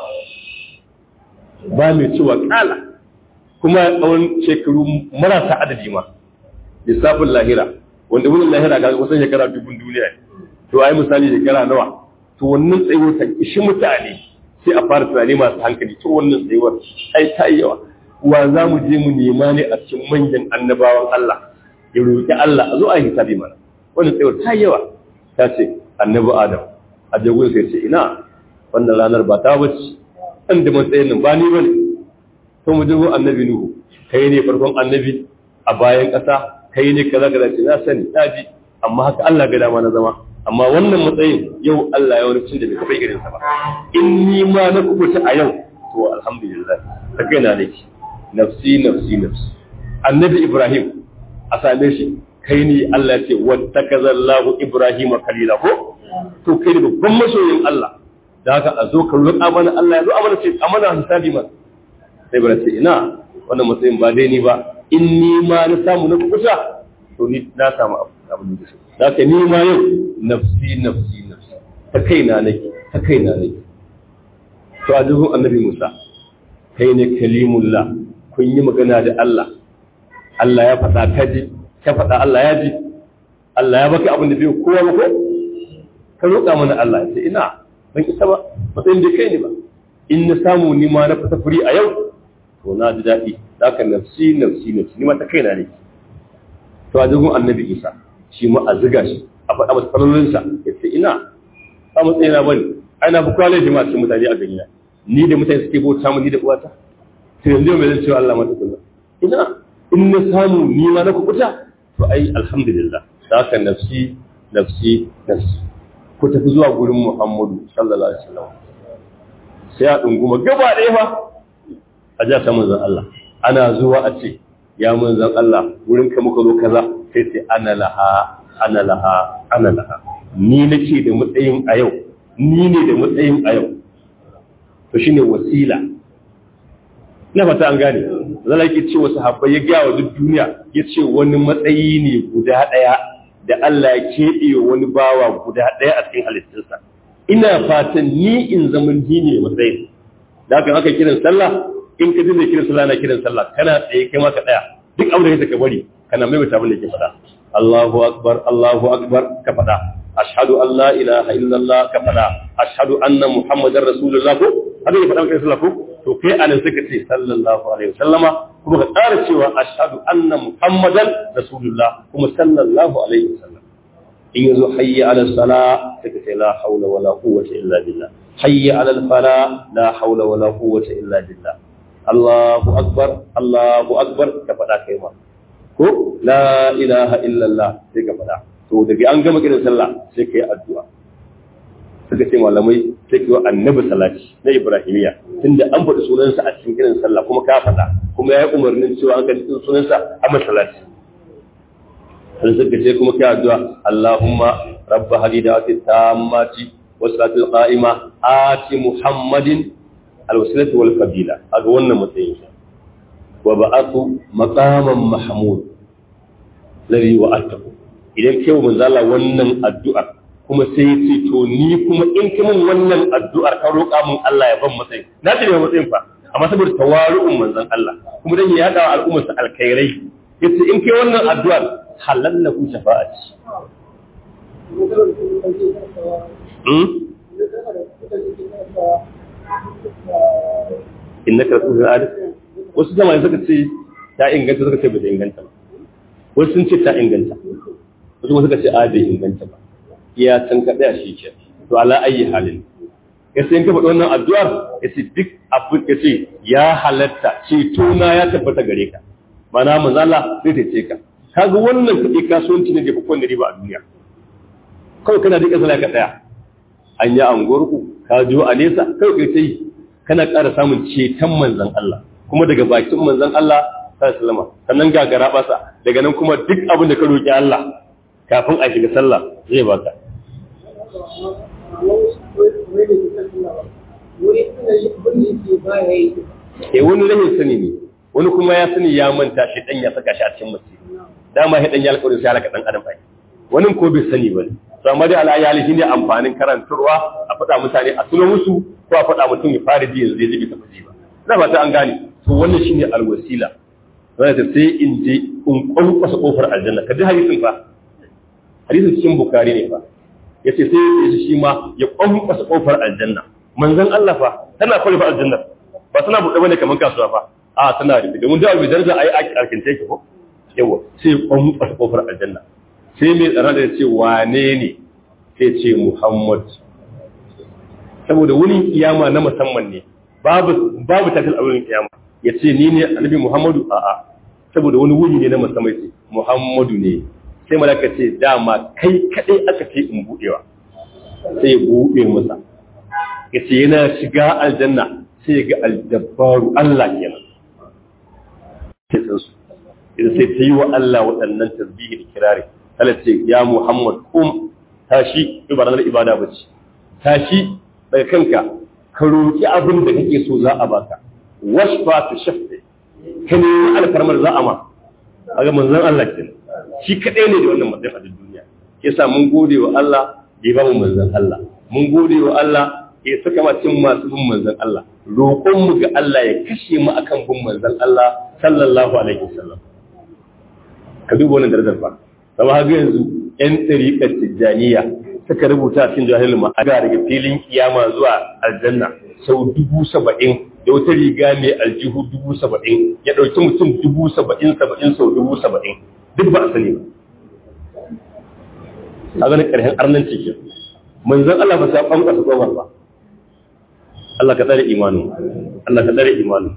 [SPEAKER 1] ba mai cewa kala kuma tsawon shekaru marasa adadi ma lissafin lahira wanda wurin lahira ga kusan shekara dubun duniya to ai misali shekara nawa to wannan tsayuwar ta ishi mutane sai a fara tunani masu hankali to wannan tsayuwar ai ta yi yawa wa za mu je mu nema ne a cikin manyan annabawan Allah ya roƙi Allah a zo a yi hisabi mana wannan tsayuwar ta yi yawa ta ce annabi Adam a jagun sai ce ina wannan ranar ba ta bace an da matsayin nan ba ni bane to mu jago annabi Nuhu kai ne farkon annabi a bayan ƙasa kai ne kaza kaza ce na sani na ji amma haka Allah ga dama na zama amma wannan matsayin yau Allah ya wani cin da bai kafa irin sa ba in ni ma na kubuta a yau to alhamdulillah ta kai na nake nafsi nafsi nafsi annabi Ibrahim a same shi kai ne Allah ya ce wattakazallahu Ibrahim kalila ko to kai ne babban masoyin Allah da haka a zo ka roƙa mana Allah ya zo amana ce amana hisabi ma sai bara ce ina wannan matsayin ba dai ni ba in ni ma na samu na kusa to ni na samu abin da shi da ka ni ma yau nafsi nafsi nafsi ta kaina nake ta kaina nake to a duhun annabi Musa kai ne kalimullah kun yi magana da Allah Allah ya faɗa ka ji ka faɗa Allah ya ji Allah ya baka abin da bai kowa ba ko ka roƙa mana Allah ya ce ina ban isa ba matsayin da kai ne ba in na samu ni ma na fita furi a yau to na ji daɗi da ka nafsi nafsi nafsi ni ma ta kaina ne to a jirgin annabi isa shi ma a ziga shi a faɗa masa falolinsa ya ce ina ba matsayi na bane ai na fi kwalai jama'a cikin mutane a gani ni da mutane suke bauta mu ni da uwata to yanzu mai zan cewa Allah mata kullum ina in na samu ni ma na kubuta to ai alhamdulillah da ka nafsi nafsi nafsi ku tafi zuwa gurin Muhammadu sallallahu alaihi wasallam sai a dunguma gaba ɗaya fa a ja ta manzon Allah ana zuwa a ce ya manzon Allah wurin ka muka zo kaza sai sai ana laha ana laha ana laha ni nake da matsayin a yau ni ne da matsayin a yau to shine wasila ina fata an gane zalla yake ce wasu habbai ya ga wa duk duniya yace wani matsayi ne guda ɗaya da Allah ya keɓe wani bawa guda ɗaya a cikin halittunsa. Ina fatan ni in zama ni ne matsayin. Da haka aka kiran sallah, in ka dinga kiran sallah na kiran sallah, kana tsaye kai ma ka tsaya. Duk abin da ka bari, kana mai mutabin da ke faɗa. Allahu akbar, Allahu akbar ka faɗa. Ashhadu an la ilaha illallah ka faɗa. Ashhadu anna Muhammadar Rasulullah ko? Haka ya faɗa kai sallah ko? To kai anan suka ce sallallahu alaihi wasallama kuma ka tsara cewa ashhadu anna muhammadan rasulullah kuma sallallahu alaihi wasallam in yazo hayya ala sala sai ka ce la haula wala quwwata illa billah hayya ala al fala la haula wala quwwata illa billah Allahu akbar Allahu akbar ka faɗa kai ma ko la ilaha illallah sai ka faɗa to daga an gama kiran sallah sai kai addu'a suka ce malamai sai kiwa annabi salati na ibrahimiya tunda an faɗi sunansa a cikin kiran sallah kuma ka faɗa kuma ya yi umarnin cewa an kalli sunansa a masalati sai suka ce kuma kai addu'a Allahumma rabba hadidati tammati wa salatul qa'ima ati muhammadin alwasilatu wal fadila aga wannan matsayin sa wa ba'athu maqaman mahmud ladhi wa'atahu idan kai manzo Allah wannan addu'a kuma sai ya ce to ni kuma in ki min wannan addu'ar ka roƙa min Allah ya ban matsayi na ce ne matsayin fa amma saboda tawaru'un manzon Allah kuma dan ya yada al'ummar sa alkhairai yace in kai wannan addu'ar halalla ku shafa'ati hmm innaka rasulul adil wasu jama'a suka ce ta inganta suka ce ba ta inganta ba wasu sun ce ta inganta wasu kuma suka ce a bai inganta ba iya can ka tsaya shi ke to ala ayi halin ya sai ka faɗi wannan addu'ar ya ce duk abin ya ce ya halatta ceto na ya tabbata gare ka mana manzo Allah zai tace ka kaga wannan kuɗi kasuwanci ne da bakon da riba a duniya kawai kana dika sala ka tsaya an yi angorku ka jo a nesa kai kai sai kana ƙara samun ceton manzon Allah kuma daga bakin manzon Allah sallallahu sannan ga gara basa daga nan kuma duk abin da ka roki Allah kafin a shiga sallah zai baka eh wani rahin sani ne wani kuma ya sani ya manta shi dan ya saka shi a cikin mace dama shi dan ya alƙawarin sai halaka dan adam bai wani ko bai sani ba to amma dai alayali shine amfanin karantarwa a faɗa mutane a tuno musu ko a faɗa mutum ya fara ji yanzu zai ji ta ji ba ina fata an gane to wannan shine alwasila wanda ta sai in je in kwankwasa kofar aljanna ka ji hadisin fa hadisin cikin bukari ne fa yace sai ya shi ma ya kwankwasa kofar aljanna manzon Allah fa tana kwalfa aljanna ba tana buɗe bane kamar kasuwa fa a tana rufe domin da albi daraja ai arkin take ko yawa sai kwankwasa kofar aljanna sai mai tsara da ce wane ne sai ce Muhammad saboda wurin kiyama na musamman ne babu babu takal a wurin kiyama ya ce ni ne annabi Muhammadu a'a saboda wani wuni ne na musamman ce Muhammadu ne sai malaka ce dama kai kadai aka ce in budewa sai ya bude masa ya ce yana shiga aljanna sai ya ga aljabbaru Allah kenan sai san su idan sai ta yi wa Allah waɗannan tasbihi da kirari Allah ce ya Muhammad kum tashi ibadar ibada bace tashi daga kanka ka roki abin da kake so za a baka washfa tu shafi ka nemi alfarmar za a ma a ga manzon Allah ke shi kaɗai ne da wannan matsayin a duniya ke sa mun gode wa Allah da ya ba mu manzon Allah mun gode wa Allah ya saka ma cikin masu bin manzon Allah roƙon mu ga Allah ya kashe mu akan bin manzon Allah sallallahu alaihi wasallam ka duba wannan darajar fa sama haka yanzu yan tsariƙar tijjaniya suka rubuta cikin jahilin ma'aga daga filin kiyama zuwa aljanna sau dubu saba'in da wata riga mai aljihu dubu saba'in ya ɗauki mutum dubu saba'in saba'in sau dubu saba'in duk ba a sani ba a ganin ƙarshen arnan cikin manzan Allah ba sa ɓanƙa su ƙofar ba Allah ka tsare imanin Allah ka tsare imanin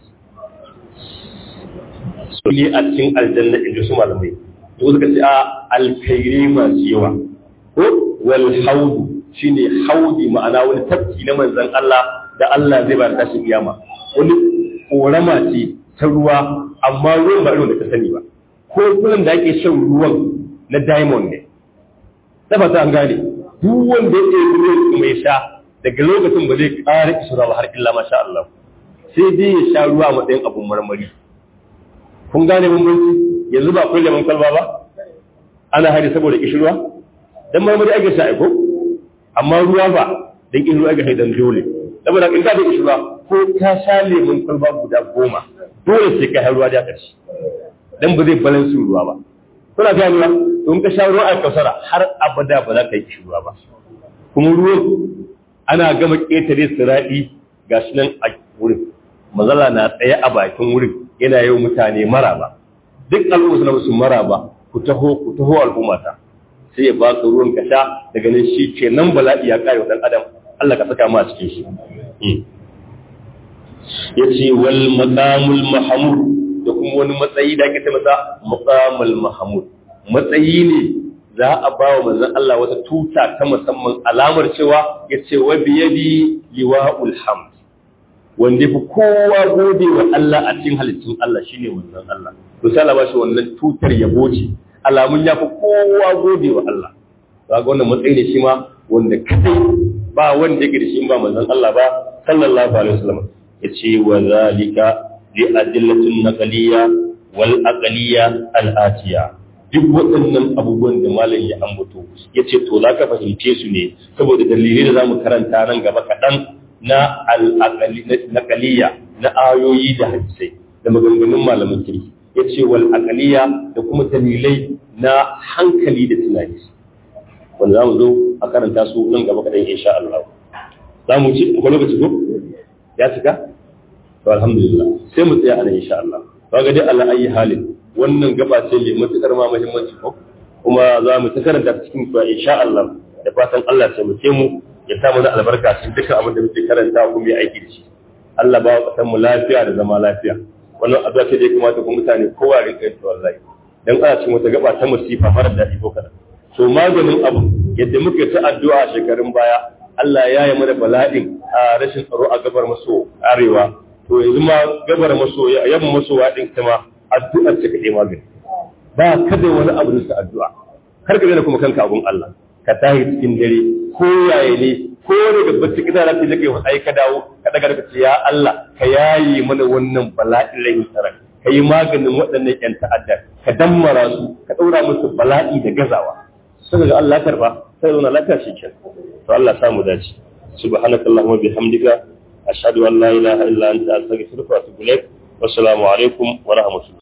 [SPEAKER 1] su ne a cikin aljanna inda su malamai to suka ce a alkhairi masu yawa ko wal haudu shine haudi ma'ana wani tafki na manzan Allah da Allah zai ba da tashin kiyama wani korama ce ta ruwa amma ruwan ba irin da ka sani ba ko kullum da ake shan ruwan na diamond ne ta ta an gane duk wanda ya yi ruwan mai sha daga lokacin ba zai ƙara isura ba har illa masha Allah sai dai ya sha ruwa a matsayin abun marmari kun gane bambanci yanzu ba kun lemon kwalba ba ana hari saboda kishirwa dan marmari ake sha ko amma ruwa ba dan kishirwa ake haidan dole saboda in ka da kishirwa ko ka sha lemon kwalba guda goma dole sai ka ruwa da ƙarshe dan ba zai balance ruwa ba kuna gani ba in ka sha ruwa a kausara har abada ba za ka yi kishirwa ba kuma ruwan ana gama ƙetare siraɗi gashi nan a wurin mazala na tsaye a bakin wurin yana yau mutane maraba duk al'umma suna musu maraba ku taho ku taho al'ummata sai ya baka ruwan ka sha daga nan shi ke nan bala'i ya kare wa dan adam Allah ka saka mu a cikin shi yace wal maqamul mahmud da kuma wani matsayi da ake ta masa maqamul mahmud matsayi ne za a ba wa manzon Allah wata tuta ta musamman alamar cewa yace wa biyadi liwa'ul hamd wanda fi kowa gode wa Allah a cikin halittun Allah shine manzon Allah to sai Allah ba shi wannan tutar yabo ce alamun ya fi kowa gode wa Allah ga wannan matsayi ne shi ma wanda kadai ba wanda yake da shi ba manzon Allah ba sallallahu alaihi wasallam yace wa zalika li adillatin naqliya wal aqliya al atiya duk waɗannan abubuwan da malam ya ambato yace to zaka fahimce su ne saboda dalilai da zamu karanta nan gaba kaɗan na al'aƙaliya na ayoyi da hadisai da maganganun malamin kirki ya ce wal aƙaliya da kuma dalilai na hankali da tunani wanda za mu zo a karanta su nan gaba kaɗan insha Allah za mu ci akwai lokaci ko ya cika to alhamdulillah sai mu tsaya a nan insha Allah ba ga dai ala ayi halin wannan gaba ce mai matuƙar ma muhimmanci ko kuma za mu ta karanta cikin kuwa insha Allah da fatan Allah ya taimake mu ya sa mana albarka cikin dukkan abin da muke karanta kuma ya aiki da shi Allah ba wa mu lafiya da zama lafiya wannan addu'a ce da ya kamata ku mutane kowa rinka yin wallahi dan ana cikin wata gaba ta musifa mara daɗi ko kada to maganin abu yadda muke ta addu'a shekarun baya Allah ya yi mana bala'in a rashin tsaro a gabar maso arewa to yanzu ma gabar maso yamma maso waɗin ta ma addu'ar ce kaɗai magani ba kada wani abu da addu'a kar ka daina kuma kanka abun Allah ka tahi cikin dare ko yaye ne ko ne da bacci kita da kai kai ai ka dawo ka daga ka ce ya Allah ka yayi mana wannan bala'in rai tsara ka yi maganin waɗannan ƴan ta'adda ka dammara su ka ɗaura musu bala'i da gazawa sai ga Allah karba sai zauna lafiya shi kenan to Allah samu dace subhanakallahumma bihamdika ashhadu an la ilaha illa anta astaghfiruka wa atubu ilaik wassalamu alaikum wa rahmatullahi